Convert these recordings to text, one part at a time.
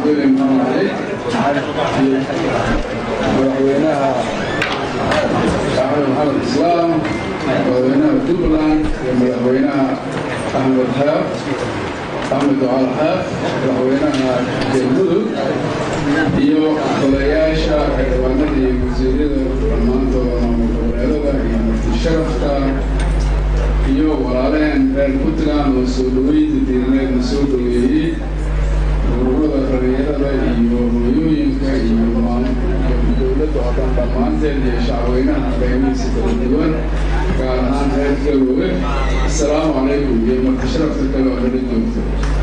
cabdulli maxamed cali iyo madaxweynaha axmed maxamed islaam madaxweynaha puntland iyo madaxweynaha axmed xaaf axmed ducaal xaaf madaxweynaha galmudug iyo odayaasha xildhibaanada iyo wasiirada dhammaantooda maamul goboleedada iyo marti sharafka iyo walaalehen reer puntland oo soo dhaweynta diiraneedna soo dhaweeyey ururada dhalinyarada iyo hooyooyinka iyo dowladda oo dhan dhammaanteen iyo shacweynaha qaybihiisa kala duwan gaar ahaan reer galoowe asalaamu calaykum iyo marti sharafta kale oo nala joogto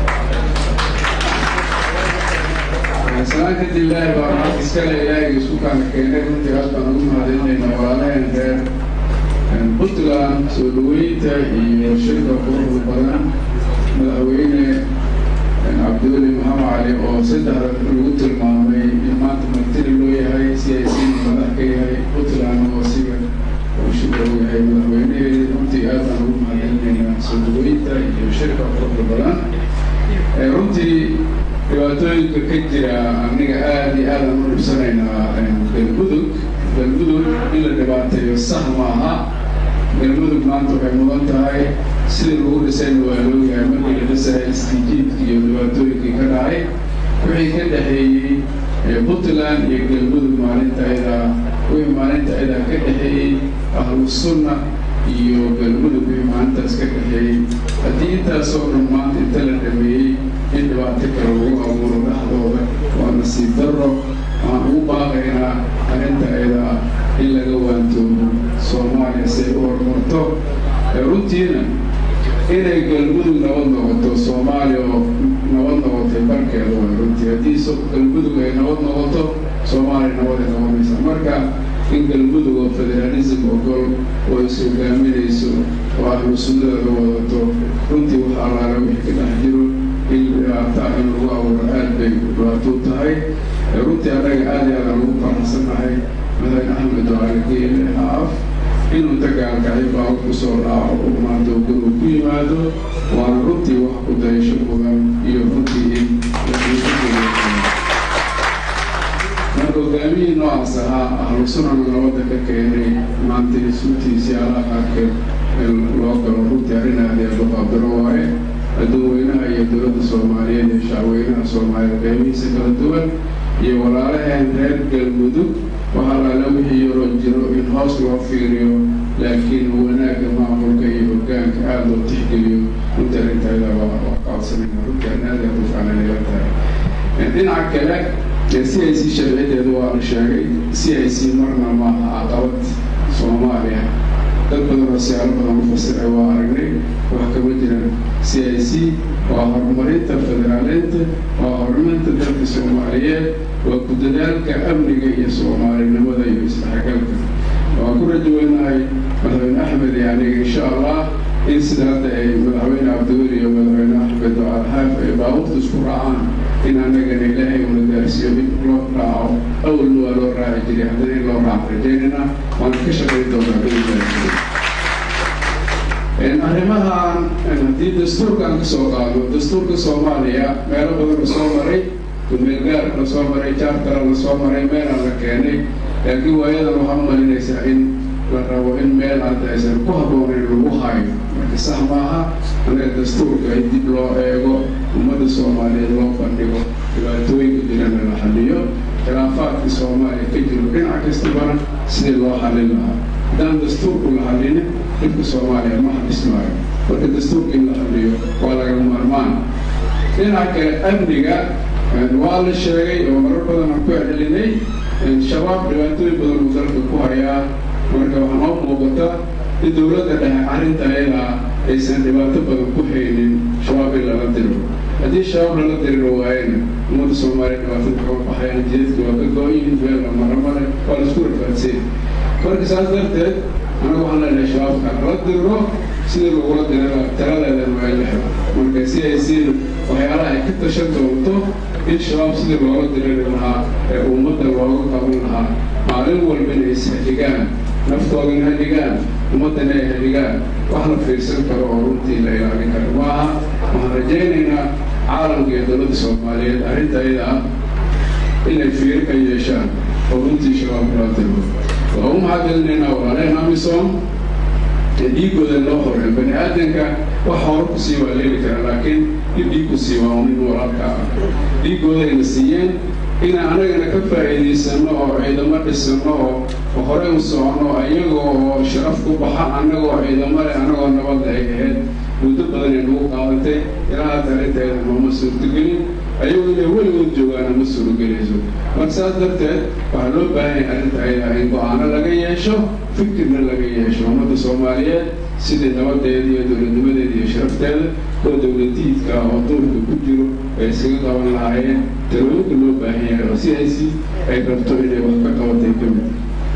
salaan kadib ilaahi baa maxad iskale ilaahiga isku kaana keenay runtii aad baan ugu mahadinayna walaalehen reer puntland soo dhaweynta iyo shirka quruxda badan madaxweyne cabdiweli maxamed cali oo saddexda lagu tilmaamay in maanta martini loo yahay si ay si madax ka yahay puntland oo siga uu shirka u yahay madaxweyneheedi runtii aad baan ugu mahadcelinaynaa soo dhaweynta iyo shirka quruxda badan runtii dhibaatooyinka ka jira aniga aada iyo aadaan u dhibsanaynaa galmudug galmudug in la dhibaateeyo sax maaha galmudug maanta waxay mudan tahay sidii lagu dhisayna waa looyahay markii la dhisaya istijiidka iyo dhibaatooyinkii ka dhacay wixii ka dhexeeyey puntland iyo galmudug maalinta ayadaa wixii maalinta ayadaa ka dhexeeyey ahlu sunna iyo galmudug wixii maalintaas ka dhexeeyey haddii intaasoo dhan maanta inta la dhameeyey in dhibaato kale lagu abuuro dhexdooda waa nasiib darro waxaan ugu baaqaynaa arrinta ayadaa in laga waantoobo soomaaliya si ay u horumarto runtiina inay galmudug nabad noqoto soomaaliya oo nabad noqotay barkeeda way runtii haddii galmudug ay nabad noqoto soomaaliya nabaday noqonaysa marka in galmudug oo federaalism ogol oo is hogaaminayso oo ahlu sunnada la wadato runtii wax allaala wixii ka dhex jiro in dhibaataa in lagu abuuro aad bay dhibaatou tahay runtii annaga aad iyo aadaan ugu faraxsannahay madaxweyne axmed ducaali geele haaf inuu dagaalkacay baawar ku soo raaco oo maanta guruu ku yimaado waana runtii wax ku dayasho mudan iyo runtii in marka hogaamihii noocaas ahaa ahlu sunnaga nabadda ka keenay maanta isuutiisii alaha qaarkeed loo galo runtii arrin aad iyo aad u qaabdaro waaye dadweynaha iyo dowladda soomaaliyeed iyo shacweynaha soomaaliyeed qaybihiisa kala duwan iyo walaalaheen reer galmudug waxaa laala wixii yaroo jiro in hoos loo fiiriyo laakiin wanaagga maamulka iyo hogaanka aada loo tixgeliyo runtii arrintaada waa qaabsanayna runtii arrin aad aad u fiican ila tahay dhinaca kale c i c sharciyadeedu waa la sheegay c i c marna maaha caqabad soomaaliya dad badan oo siyaalo badan u fasiray waa aragnay wax kama jiran c i c waa horumarinta federaaleynta waa horumarinta dalka soomaaliyeed waa ku dadaalka amniga iyo soomaalinimada iyo isdhexgalka waan ku rajaweynahay madaxweyne axmed iyo aniga insha allah in sida hadda ay madaxweyne cabdiweli iyo madaxweyne axmed ducaal xaaf ay baabuurta isku raacaan in annagana ilaahay una gaarsiiyo in loo raaco awalna waa loo raaci jiray haddana in loo raaco rajaynana waana ka shaqayn doonaa bailahi arrimahan haddii dastuurkaan ka soo qaado dastuurka soomaaliya meelo badan la soo maray dumeelgaar la soo maray jaartara la soo maray meelaan la keenay laakiin waayadan waxaa u malinaysaa in la rabo in meel hadda aysan ku habboonayn lagu hayo marka sax maaha anaga dastuurka in dib loo eego ummadda soomaaliyeed loo bandhigo dhibaatooyinka jirana la xaliyo khilaafaadka soomaaliya ka jiro dhinac kastabana sidii loo xalin lahaa haddaan dastuurku la xalinin dhibka soomaaliya ma xalismaayo marka dastuurka in la xaliyo waa laga maarmaan dhinaca kale amniga waa la sheegay oo marar badan aan ku celcelinay shabaab dhibaatooyin badan uu dalka ku hayaa marka waxaa noo muuqata in dowladda dhexe arrinta ayadaa aysan dhibaato badan ku haynin shabaab in lala diro haddii shabaab lala diriro waayana ummadda soomaaliya dhibaatada kama baxayaan jidadka waa ka go-yihin beelna maramale waa la isku rafaadseen marka saas darteed anaga waxaan leenahay shabaabka lala diriro sidii lagula dirira taladeedan waa in la helo marka si ay siin waxyaalaha ay ka tashan doonto in shabaab sidii looga diriri lahaa ee ummadda looga qaban lahaa maalin walba inay ishadigaan naftoodana hadigaan ummaddana ay hadigaan wax la fiirsan karo oo runtii la ilaalin karo maaha waxaan rajaynaynaa caalamka iyo dowladda soomaaliyeed arrinta ayada ah inay fiir ka yeeshaan oo runtii shabaab kulaatiro waa u mahadcelinaynaa walaalehen amisom ee dhiigooda loo horay bani aadanka wax hore ku sii waa leeli karaa laakiin in dhiig ku sii waa nin walaalka ah dhiigoodayna siiyeen inaan anagana ka faa'iidaysanno oo ciidamo dhisano oo horey u socono iyagoo oo sharaf ku baxa annagoo ciidamo leh annagoo nabadda ay ahayd muddo badan ay nagu qaadatay ilaa hadda arrinteeda nooma suurtagelin ayagu inay weligood joogaana ma suuragelayso marka saas darteed waxaa loo baahan yahay arrinta ayada in go-aano laga yeesho fikirna laga yeesho ummadda soomaaliyeed sidii nabadeeda iyo dowladnimadeeda iyo sharafteeda oo dowladiidka oo duurka ku jiro ay isaga qaban lahaayeen talooyinka loo baahan yahay oo si haysi ay rabto inay wax ka qabatay ka mid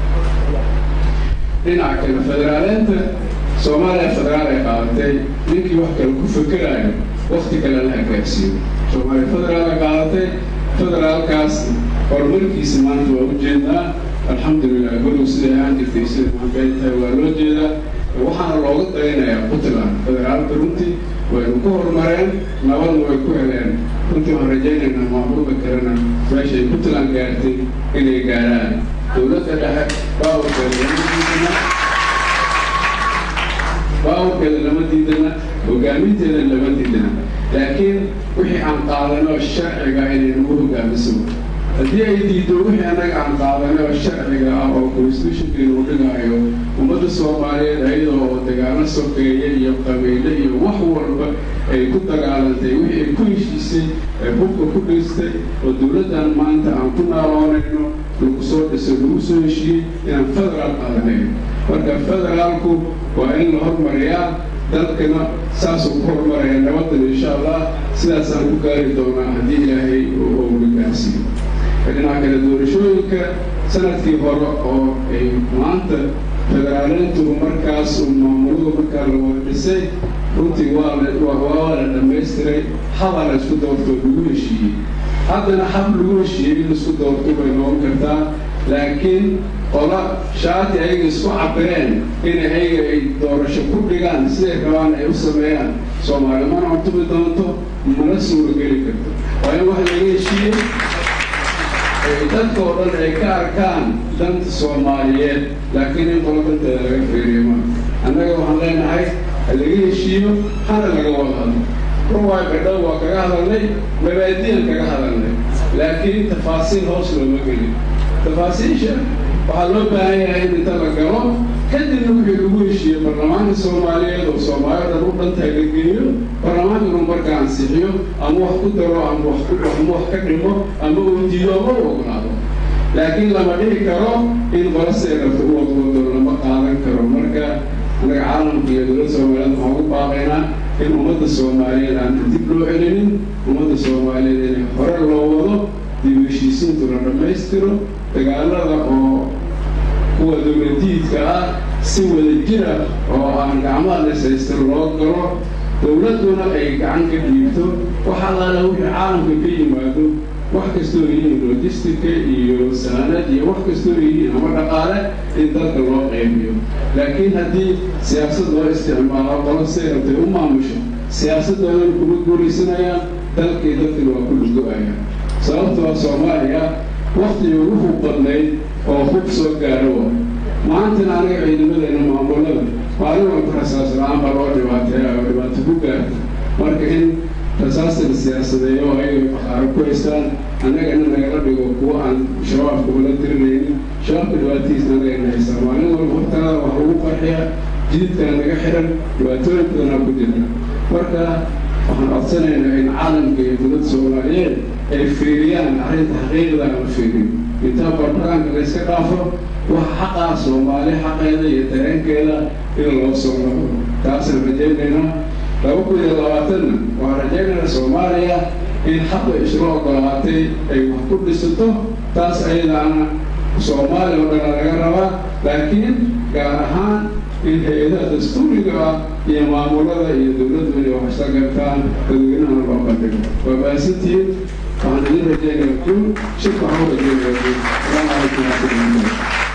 dhinaca kale federaaleenta soomaaliya federaal ay qaadatay ninkii wax kale ku fekeraayo wakti kale la hagaagsiiyo soomaaliya federaal ay qaadatay federaalkaas horumarkiisa maanta waa u jeednaa alxamdulilah gurigu siday ahaan jirtay sida maanta ay tahay waa loo jeedaa waxaana looga dayanayaa puntland federaalka runtii waynu ku horumareen nabadna way ku heleen runtii waxaan rajaynaynaa maamulka kalena meeshay puntland gaartay inay gaaraan dowladda dhexe baawurkeeda lama diidana baawurkeeda lama diidana hogaaminteeda lama diidana laakiin wixii aan qaadano sharciga inay nagu hogaamiso haddii ay diido wixii annaga aan qaadanay oo sharciga ah oo constitutionkeenu u dhigaayo ummadda soomaaliyeed ayadoo oo dagaalo sokeeye iyo qabiile iyo wax walba ay ku dagaalantay wixii ay ku heshiisay ee hubka ku dhistay oo dowladdan maanta aan ku naaloonayno lagu soo dhisay lagu soo heshiiyey inaan federaal qaadanayn marka federaalku waa in la hormariyaa dalkana saasuu ku horumaraya nabadan insha allah sidaasaan ku gaari doonaa haddii ilaahay uuna gaarsiiyo dhinaca kale doorashooyinka sanadkii hore oo ay maanta federaaleyntu markaas uu maamuladu markaa la wada dhisay runtii waa waa la dhammaystiray haba la isku doortoo lagu heshiiyey haddana hab lagu heshiiyey in isku doorto bay noqon kartaa laakiin qola shaati ayaga isku cabireen in ayaga ay doorasho ku dhigaan siday rabaan ay u sameeyaan soomaali mana cutumi doonto mana suurageli karto waa in wax laga heshiiyey dadka oo dhan ay ka arkaan danta soomaaliyeed laakiin in qolo danteeda laga fiiriyo ma annaga waxaan leenahay ha laga heshiiyo hana laga wada hadlo ruwaay badhow waa kaga hadalnay mabaadiyan kaga hadalnay laakiin tafaasiil hoos looma gelin tafaasiisha waxaa loo baahan yahay in inta la galo kadibna wixii lagu heshiiyey baarlamaanka soomaaliyeed oo soomaali dhan u dhantahay la geeyo baarlamaankanu marka ansixiyo ama wax ku daro ama wax ama wax ka dhimo ama uu diido ama u ogolaado laakiin lama dhihi karo in qolasay rabto u ogoodo lama qaadan karo marka annaga caalamka iyo dowladda soomaaliyeed waxaan ugu baaqaynaa in ummadda soomaaliyeed aan dib loo celinin ummadda soomaaliyeed inay hore loo wado dib heshiisiintu la dhammaystiro dagaalada oo kuwa dowladiidka ah si wada jira oo aan gacmaha lesaystan loo galo dowladduna ay gacan ka dhiibto wax allaala wixii caalamka ka yimaado wax kastoo yihiin logistica iyo saanad iyo wax kastoo yihiin ama dhaqaale in dalka loo qaybiyo laakiin haddii siyaasad loo isticmaalo qolo say rabtay u maamusho siyaasadoodan kuma guulaysanayaan dalkii dadkina waa ku lugo-ayaan sababtoo soomaaliya waktigii ugu hub badnayd oo hub soo gaaro wa maantana anaga ciidamadeena maamulada maalin walba rasaas la-aan baa loo dhibaateeya oo dhibaato ku gaarta marka in rasaasta la siyaasadeeyo oo ayaga bakhaaro ku haystaan annagana nagala dhigo kuwa aan shabaabka ula tirinaynin shabaabka dhibaatadiisna anagana haystaa maalin walba hortaada wax lagu qarxiya jididkana naga xiran dhibaatooyin badanaa ku jirta marka waxaan codsanaynaa in caalamka iyo dowladda soomaaliyeed ay fiiriyaan arrinta xaqiiqda aan fiiriyo intaa barbaranka la yska dhaafo waxa xaqaa soomaali xaqeeda iyo dareenkeeda in loo soo noqdo taasaan rajaynaynaa laba kun iyo labaatanna waxaan rajaynaynaa soomaaliya in xaqa isla ogolaatay ay wax ku dhisato taas ayadaana soomaaliya oo dhana laga rabaa laakiin gaar ahaan in hay-adaha dastuuriga ah iyo maamulada iyo dowladdu inay wax isla gartaan dadweynahana loo bandhigo waa baasantihiin waxaan idin rajaynaya kun shirka waxaan u rajaynaya kun salaamu calaykum waraxmatullahi